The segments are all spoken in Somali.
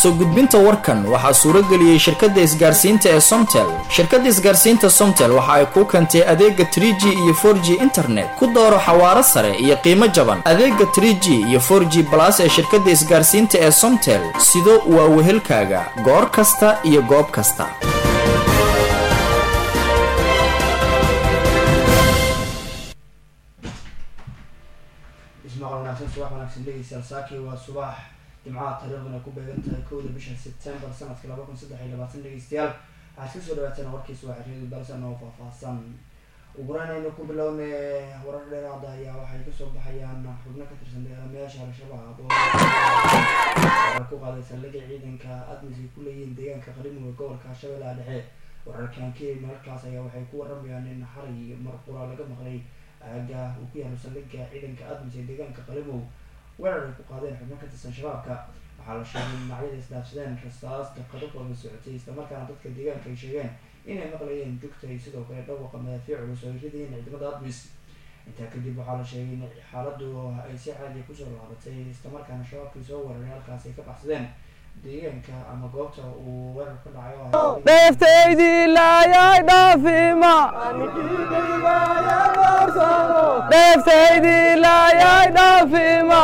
soo gudbinta warkan waxaa suuro geliyey shirkadda isgaarsiinta ee somtel shirkadda isgaarsiinta somtel waxa ay kuu keentay adeega 3g iyo 4g internet ku dooro xawaaro sare iyo qiimo jaban adeega 3g iyo 4g balas ee shirkadda isgaarsiinta ee somtel sido waa wehelkaaga goor kasta iyo goob kasta ismaqal wanaagsan subax wanaagsan dhegeystayaal saaki waa subax jimcaha taariikhduna ku beegan tahay kowda bisha sebtembar sanadka laba kun saddex iyo labaatan dhegeystayaal waxaad kasoo dhawaateen warkii subaxreedu balsan oo faahfaahsan ugureynaynu ku bilowne warar dheeraada ayaa waxay kasoo baxayaan xubno ka tirsan dagaalamayaasha al-shabaab oo ku qaaday saldhigga ciidanka admis ay ku leeyihiin deegaanka qalimuga gobolka shabeellaha dhexe wararkan keli mararkaas ayaa waxay ku waramayaan in xalay marqura laga maqlay aaga uu ku yaalo saldhigga ciidanka admis ee deegaanka qalimow weerar ay ku qaadeen xubno ka tirsan shabaabka waxaa la sheegay in dhinacyada isdhaafsadeen rastaas daqado kooda socotay islamarkaana dadka deegaanka ay sheegeen inay maqlayeen jugta iyo sidoo kale dhawaqa madaafiic culus oo ay ridayeen ciidamada admis intaa kadib waxaa la sheegay in xaaladu ay si caadiya kusoo laabatay islamarkaana shabaabkii soo weeraray halkaas ay ka baxsadeen deegaanka ama goobta uu weerar ka dhacay oo dheeftaydii laayay dhaafima dheeftaydii laayay dhaafima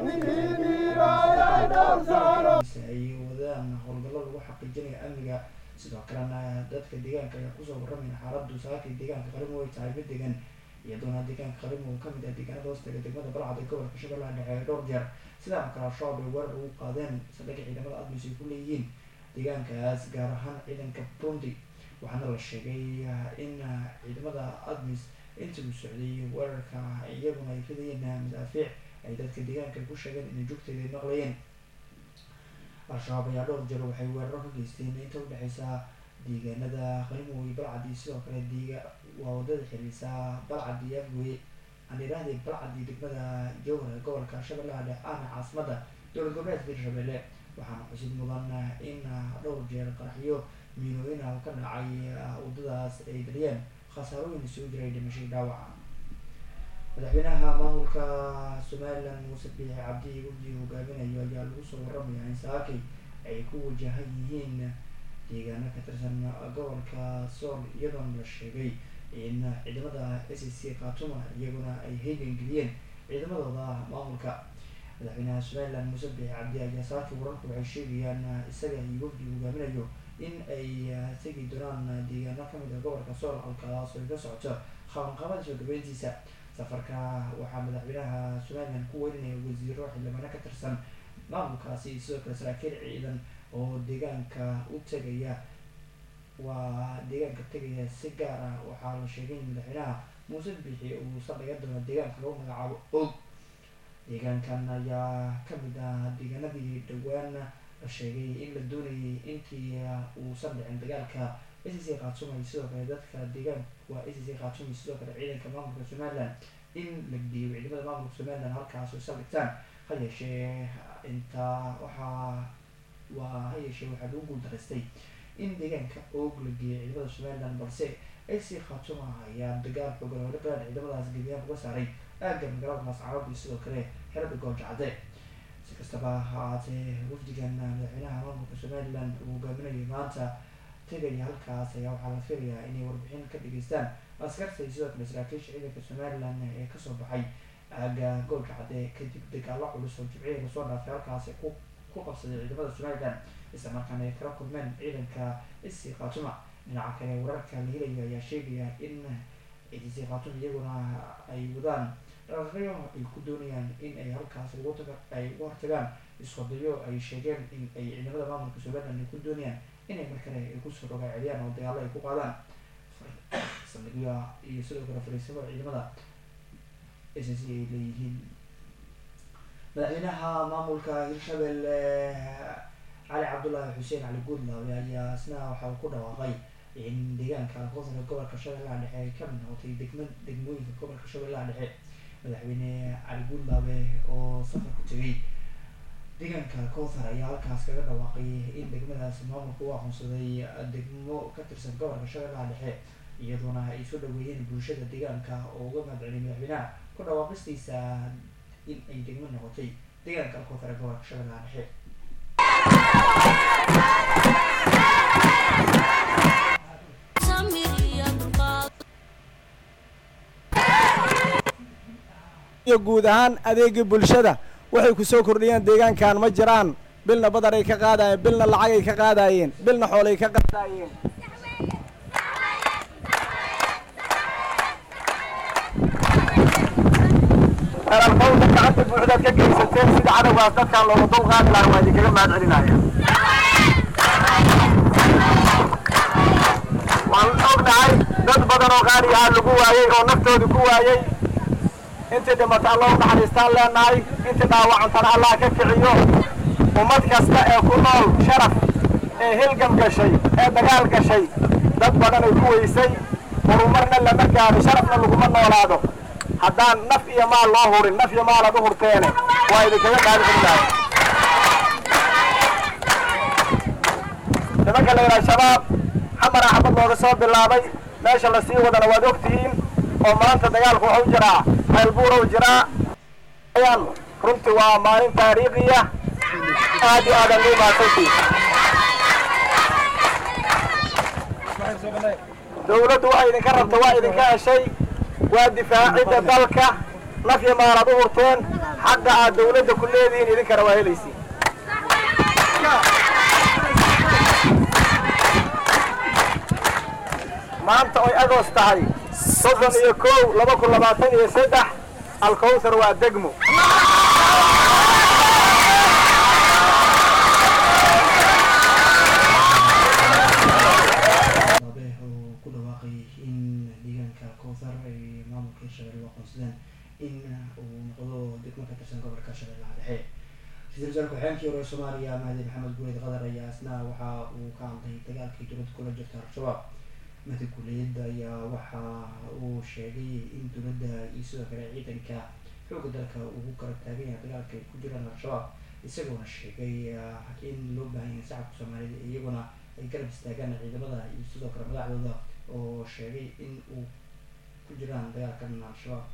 ay wadaan howlgallo lagu xaqiijinayo amniga sidoo kalena dadka deegaanka ayaa kusoo warramaya xaaladu saakii deegaanka qalimo ay tahay mid degan iyadoona deegaanka qalimo uu kamid ah deegaanada hoostaga degmada balcad ee gobolka shabeellaha dhexe ee dhowr jeer sidaan kale al-shabaab ay weerar ugu qaadeen saldhigga ciidamada admis ay ku leeyihiin deegaankaas gaar ahaan ciidanka burundi waxaana la sheegay in ciidamada admis intii uu socday weerarka iyaguna ay ridayeen madaafiic ay dadka deegaanka ku sheegeen inay jugteeda ay maqlayeen al-shabaab ayaa dhowr jeer waxay weeraro ka geysteen inta udhexeysa deegaanada qalimow iyo balcad iyo sidoo kale deega waa wadada xiriisa balcad iyo afgoye aan idhaahdee balcad iyo degmada jowhar ee gobolka shabeellaha dhexe ahna caasimada dowlad goboleedka hirshabelle waxaana xusid mudan in dhowr jeer qaraxyo miinooyin ah ka dhacay wadadaas ay dhaliyeen khasaarooyin isugu jiray dhimashay dhaawaca madaxweynaha maamulka somalilan muuse biixi cabdi wafdi hogaaminayo ayaa lagu soo waramaya in saakay ay ku wajahan yihiin deegaano ka tirsan gobolka sool iyadoona la sheegay in ciidamada s c khatuma iyaguna ay heegan geliyeen ciidamadooda maamulka madaxweynaha somalilan muuse biixi cabdi ayaa saakii wararku waxay sheegayaan isaga iyo wafdi hogaaminayo in ay tegi doonaan deegaano kamid ah gobolka sool halkaas ay ka socoto qabanqabada soo gabeyntiisa safarka waxaa madaxweynaha somalilan ku weynanaya wasiiro xildhibaano ka tirsan maamulkaasi sidoo kale saraakiil ciidan oo deegaanka u tegaya waa deegaanka tegaya si gaar ah waxaa la sheegay in madaxweynaha muuse biixi uu saldhiga doono deegaanka lagu magacaabo og deegaankan ayaa kamid ah deegaanadii dhowaan la sheegay in la doonayay intii uusan dhicin dagaalka s c khatumay sidoo kale dadka deegaan waa s c khatumay sidoo kale ciidanka maamulka somalilan in la geeyo ciidamada maamulka somalilan halkaas ay saldhigtaan ha yeeshee intaa waxaa waa ha yeeshee waxaa lagu guuldaraystay in deegaanka oog la geeyo ciidamada somalilan balse s c khatuma ayaa dagaal xoogan oo la galaan ciidamadaas geediyaan uga saaray aagga magaalada mascarad iyo sidoo kale xerada gooljacade si kastaba ha ahaatee wafdigan madaxweynaha maamulka somalilan uu hogaaminayo maanta tegaya halkaas ayaa waxaa la filayaa inay warbixin ka dhageystaan askarta iyo sidoo kale saraakiisha ciidanka somalilan ee kasoo baxay aaga goolka cadde kadib dagaalo culus oo jibciya lasoo dhaafay halkaas ku ku qabsaday ciidamada somalilan islamarkaana ay kala kulmeen ciidanka isi khatuma dhinaca kale wararka la helayo ayaa sheegaya in isi khatuma iyaguna ay wadaan dhaqaqyo ay ku doonayaan in ay halkaas ugu taga ay uga hortagaan iswadayo ay sheegeen in ay ciidamada maamulka somalilan ay ku doonayaan inay mar kale ay kusoo rogaa celiyaan oo dagaalo ay ku qaadaan saldhigyo iyo sidoo kale fariisimo ciidamada s c ay leeyihiin madaxweynaha maamulka hirshabelle cali cabdullaahi xuseen cali guudlaawe ayaa isna waxa uu ku dhawaaqay in deegaanka koonfurka gobolka shabeellaha dhexe ay kamid noqotay degma degmooyinka gobolka shabeellaha dhexe madaxweyne cali guudlaawe oo safar ku tegay deegaanka kothar ayaa halkaas kaga dhawaaqay in degmadaas maamulka u aqoonsaday degmo ka tirsan gobolka shabeellaha dhexe iyadoona ay soo dhaweeyeen bulshada deegaanka oo uga mahadceliyay madaxweynaha ku dhawaaqistiisa in ay degmo noqotay deegaanka kothar ee gobolka shabeellaha dhexe iyo guud ahaan adeegii bulshada waxay ku soo kordhiyeen deegaankan ma jiraan bilna badaray ka qaadayeen bilna lacagay ka qaadayeen bilna xoolay ka qaadayeen eralkowda gacanta buuxdaad ka geysateen sida cadowgaas dadkaan looga dul qaadi lahaa waa idinkaga mahad celinaya waan ognahay dad badan oo qaaliyahaa lagu waayey oo naftooda ku waayey intii dhimata alla u naxariistaan leenahay intii dhaawacantana allah ka kiciyo ummad kasta ee ku nool sharaf ee hilgam gashay ee dagaal gashay dad badan ay ku weysay horumarna lama gaadho sharafna laguma noolaado haddaan naf iyo maal loo hurin naf iyo maal aad u hurteene waa idinkaga qaalicelinahay nimanka la yidhaha shabaab xamar axmed looga soo bilaabay meesha lasii wadana waad ogtihiin oo maanta dagaalku waxu jiraa ceelbuura u jiraa ayaan runtii waa maalin taariikhiya aad iyo aadan lii maasantii dawladdu waxay idinka rabta waa idinka heshay waa difaacidda dalka naf iyo maal aad u hurteen xaqa aad dawladda ku leedihiin idinkana waa helaysiin maanta oy agoos tahay soddon iyo kow laba kun labaatan iyo saddex alkowthar waa degmo abe oo ku dhawaaqay in deegaanka kowthar ay maamulka hirshabelle u aqoonsadeen in uu noqdo degmo ka tirsan gobolka shabeellaha dhexe ra-iisul wasaare ku-xigeenkii hore ee soomaaliya mahdi maxamed guuleed qadar ayaa isna waxa uu ka hadlay dagaalkii dowladda kula jirta al-shabaab mahdi guuleed ayaa waxa uu sheegay in dowladda iyo sidoo kale ciidanka xoogga dalka ugu garab taagan yahay dagaalka ay ku jiraan al-shabaab isagoona sheegay in loo baahan yahay shacabka soomaaliyed iyaguna ay garab istaagaan ciidamada iyo sidoo kale madaxdooda oo sheegay in uu ku jiraan dagaalkan al-shabaab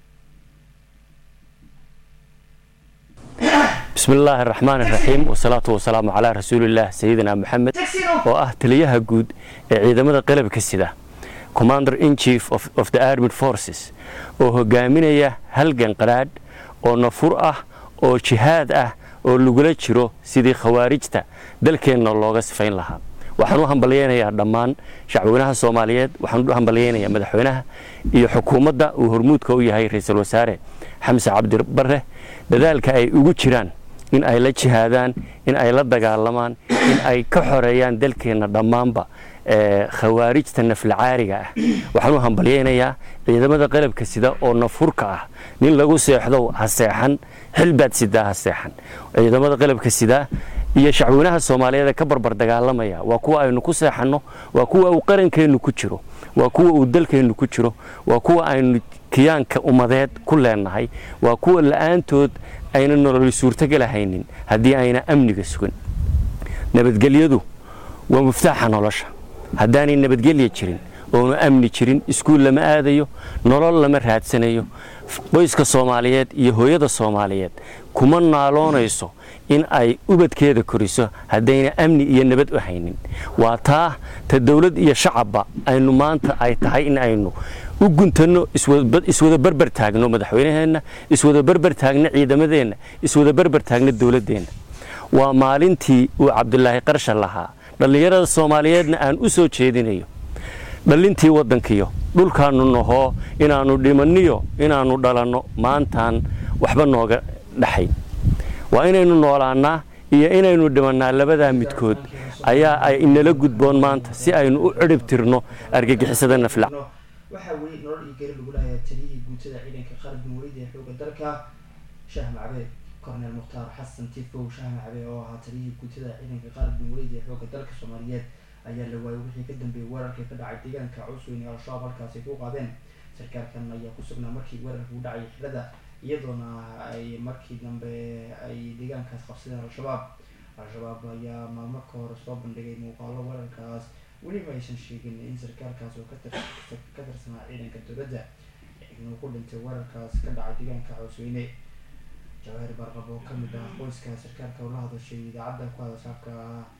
بسم الله الرحمن الرحيم والصلاة والسلام على رسول الله سيدنا محمد oo ah taliyaha guud ee ciidamada qalabka sida commander in chief of, of the armed forces oo hogaaminaya halgan qaraadh oo nafur ah oo jihaad ah oo lagula jiro sidii khawaarijta dalkeenna looga sifayn lahaa waxaan u hambalyaynayaa dhammaan shacweynaha soomaaliyeed waxaan u hambalyaynayaa madaxweynaha iyo xukuumadda uu hormuudka u yahay ra-iisul wasaare xamse cabdi bare dadaalka ay ugu jiraan in ay la jihaadaan in ay la dagaalamaan in ay ka xoreeyaan dalkeenna dhammaanba khawaarijta naflacaariga ah waxaan u hambalyaynayaa ciidamada qalabka sida oo nafurka ah nin lagu seexdo ha seexan xilbaad sidaa ha seexan ciidamada qalabka sidaa iyo shacweynaha soomaaliyeed ee ka barbar dagaalamaya waa kuwa aynu ku seexanno waa kuwa uu qarankeennu ku jiro waa kuwa uu dalkeennu ku jiro waa kuwa aynu kiyaanka ummadeed ku leenahay waa kuwa la-aantood ayna nololi suurtogalahaynin haddii ayna amniga sugan nabadgelyadu waa muftaaxa nolosha haddaanay nabadgelya jirin oonu amni jirin iskuul lama aadayo nolol lama raadsanayo qoyska soomaaliyeed iyo hooyada soomaaliyeed kuma naaloonayso in ay ubadkeeda koriso haddayna amni iyo nabad u haynin waa taa ta dowlad iyo shacabba aynu maanta ay tahay in aynu u guntanno iswada berber taagno madaxweynaheenna iswada berber taagno ciidamadeenna iswada berber taagno dowladdeenna waa maalintii uu cabdulaahi qarsha lahaa dhallinyarada soomaaliyeedna aan u soo jeedinayo dhallintii waddankiyo dhulkaannu nahoo inaannu dhimanniyo inaannu dhalanno maantaan waxba nooga dhaxay waa inaynu noolaannaa iyo inaynu dhimannaa labadaa midkood ayaa ay inala gudboon maanta si aynu u cidhib tirno argagixisada nafla waxaa weli nolol iyo geri lagu lahayaa taliyihii guutada ciidanka qaran jumhuuriyadda ee xooga dalka shaah macbe cornel mukhtaar xasan tifow shaah macbe oo ahaa taliyihii guutada ciidanka qaran jumhuuriyadda ee xooga dalka soomaaliyeed ayaa la waayay wixii ka dambeeyey weerarkii ka dhacay deegaanka cusweyn ee al-shabaab halkaasi ku qaadeen sarkaalkan ayaa ku sugnaa markii weerarka u dhacay xirada iyadoona ay markii dambe ay deegaankaas qabsadeen al-shabaab al-shabaab ayaa maalmo ka hor soo bandhigay muuqaalo weerarkaas weliba aysan sheegin in sarkaalkaas oo ka tirsanaa ciidanka dowladda inuu ku dhintay weerarkaas ka dhacay deegaanka cusweyne jawaahir barqab oo kamid ah qoyska sarkaalka oo la hadashay idaacadda ku hadashaabka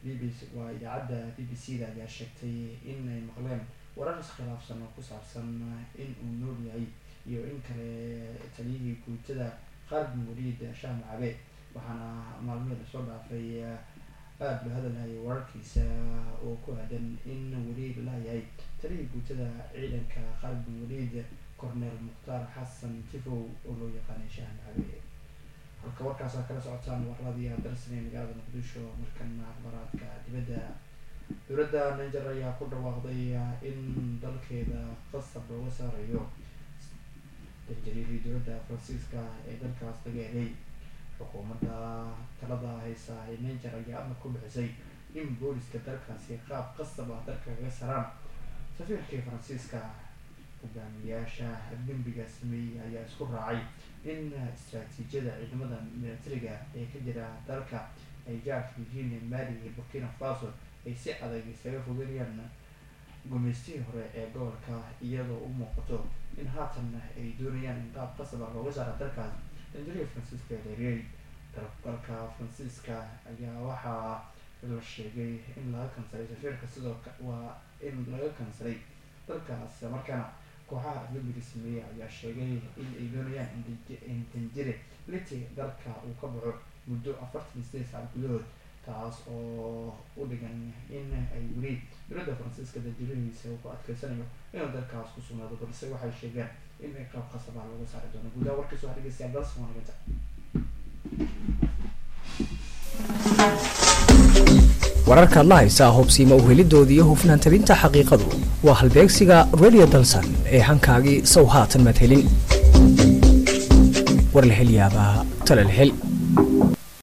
b b c waa idaacadda b b c da ayaa sheegtay in ay maqleen warar iskhilaafsan oo ku saabsan in uu nool yahay iyo in kale taliyihii guutada khaalid bin waliid shaah macabe waxaana maalmihii lasoo dhaafay aada loo hadalhayay wararkiisa oo ku aadan in waliid layahay taliyihii guutada ciidanka khaalid bin waliid cornel mukhtaar xasan tifow oo loo yaqaanay shaah macabe halka warkaasa kala socotaan warladii darsan ee magaalada muqdisho markana akhbaraadka dibadda dowladda niger ayaa ku dhawaaqday in dalkeeda qasab looga saarayo danjariirii dowladda faransiiska ee dalkaas laga helay xukuumadda talada haysa ee niger ayaa amar ku bixisay in booliska dalkaasi qaab qasab ah dalka kaga saraan safiirkii faransiiska hogaamiyaasha dembiga sameeyey ayaa isku raacay in istraatiijiyada ciidamada militariga ee ka jira dalka ay jaarka yihiin mali iyo burkina faso ay si adag isaga fogeynayaan gumeystihii hore ee gobolka iyadoo u muuqato in haatan ay doonayaan in qaab qasaba looga saara dalkaas danjariga faransiiska leeriyey dalka faransiiska ayaa waxaa la sheegay in laga kansalay safiirka sidoo waa in laga kansalay dalkaas markaana kooxaha dembiga sameeyey ayaa sheegay in ay doonayaan in danjire liti dalka uu ka baxo muddo afartan iyo sideed saac gudahood taas oo u dhigan in ay weli dowladda faransiiska danjirihiisa uu ku adkeysanayo inuu dalkaas ku sugnaado balse waxay sheegeen in ay qaab qasabaa looga saari doono gudaha warkiis waxaa dhegeystayaa dalsan wanaganta wararkaad la haysaa hubsiima uhelidooda iyo hufnaan tabinta xaqiiqadu waa halbeegsiga radio dalsan ee hankaagii sow haatan madhelin war la hel yaabaa tale la hel